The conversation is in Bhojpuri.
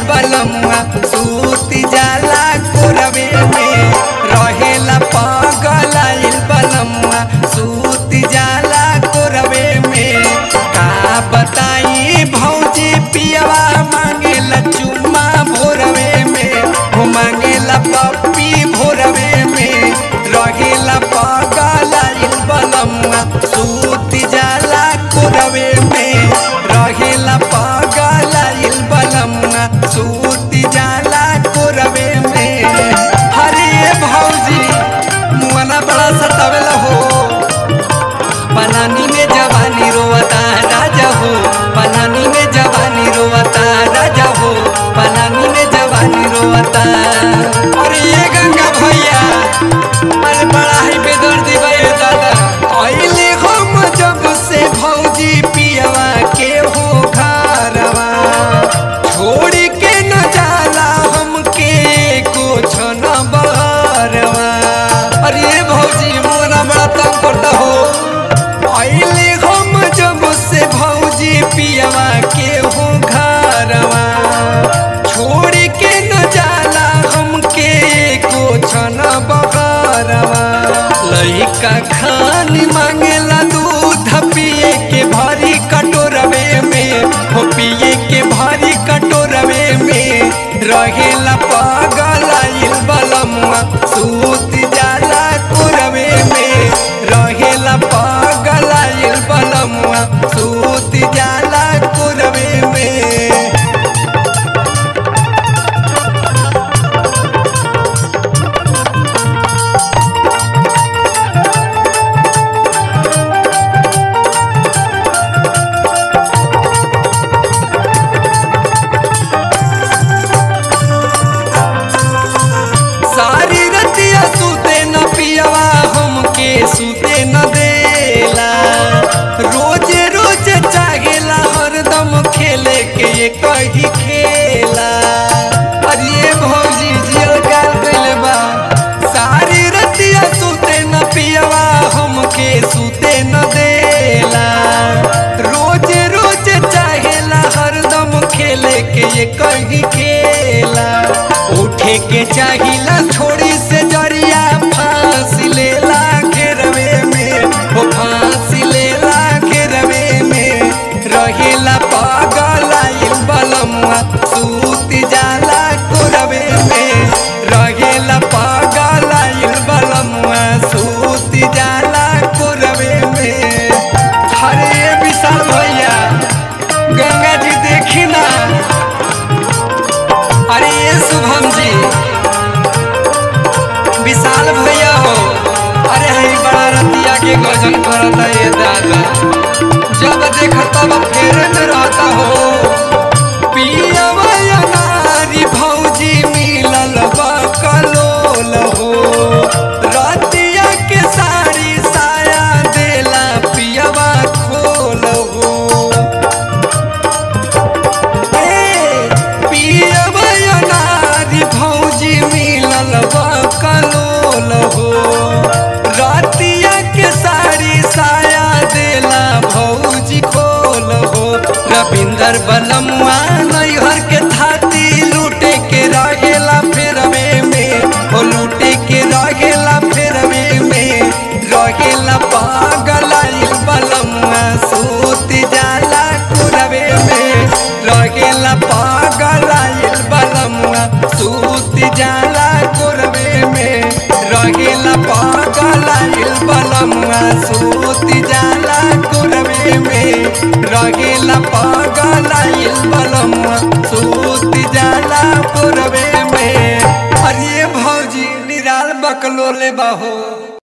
बलमुआ सूती जाला कोरवे में रहेला पगलाइल बलमुआ सूती जाला कोरवे में का बताई भौजी पियवा मांगेला चुम्मा भोरवे में हो मांगेला पप्पी भोरवे में रहेला पगलाइल बलमुआ सूती जाला कोरवे में रहेला पगलाइल बलमुआ सूती जाला कोरवे में हरे भौजी मुआना बड़ा सतावेला हो पलानी में जवानी रोवता राजा हो पलानी में जवानी रोवता राजा हो पलानी में जवानी रोवता अरे ये गंगा भैया अरे बड़ा ही बेदर्दी भैया दादा अइले हम जब से भौजी पियवा के हो घरवा छोड़ के न जाला हमके कुछ न बहरवा अरे भौजी मोरा बड़ा तंग करता हो अइले हम जब से भौजी पियवा के हो घरवा छोड़ के न जाला हमके कुछ न बहरवा लइका खानी मांगेला दूध पिए के भारी कटोरवे में हो पिए के भारी कटोरवे में रहेला पागलाइल बलमुआ सूत जाला कोरवे में रहेला पागलाइल बलमुआ सूत जाला कोरवे में सारी रतिया सुते न पियवा हमके सुते न देला रोज रोज चाहेला हरदम खेले के ये कही खेला अरे ये भौजी जियल गाल कइले बा सारी रतिया सुते न पियवा हमके सुते न देला रोज रोज चाहेला हरदम खेले के ये कही खेला उठे के चाहिला छोड़ी से जरिया फांसी लेला घेरवे में वो फांसी लेला घेरवे में रहेला पागलाइल बलमुआ सूती जाला कोरवे में रहेला पागलाइल बलमुआ सूती जाला कोरवे में हरे विशाल भैया गंगा जी देखी ना अरे ये शुभम जी विशाल भैया हो अरे हई बड़ा रतिया के गजन करता ये दादा जब देख तब फेरे में रहता हो पियवा नारी भौजी मिलल बकलोल हो रतिया के साड़ी साया देला पियवा खोल हो नारी भौजी मिलल बकलोल हो रतिया के साड़ी साया देला भौजी खोल हो रविंदर बलमुआ नैहर के थाती लूटे के रहेला फेरवे में हो लूटे के रहेला फेरवे में रहेला पागलाइल बलमुआ सूत जाला कुरवे में रहेला पागलाइल बलमुआ सूत जाला कुरवे में रहेला पागलाइल बलमुआ सूत जाला कुरवे में रहेला पागलाइल बलमुआ सूत जाला कुरवे में अरे भौजी निराल बकलोले बाहो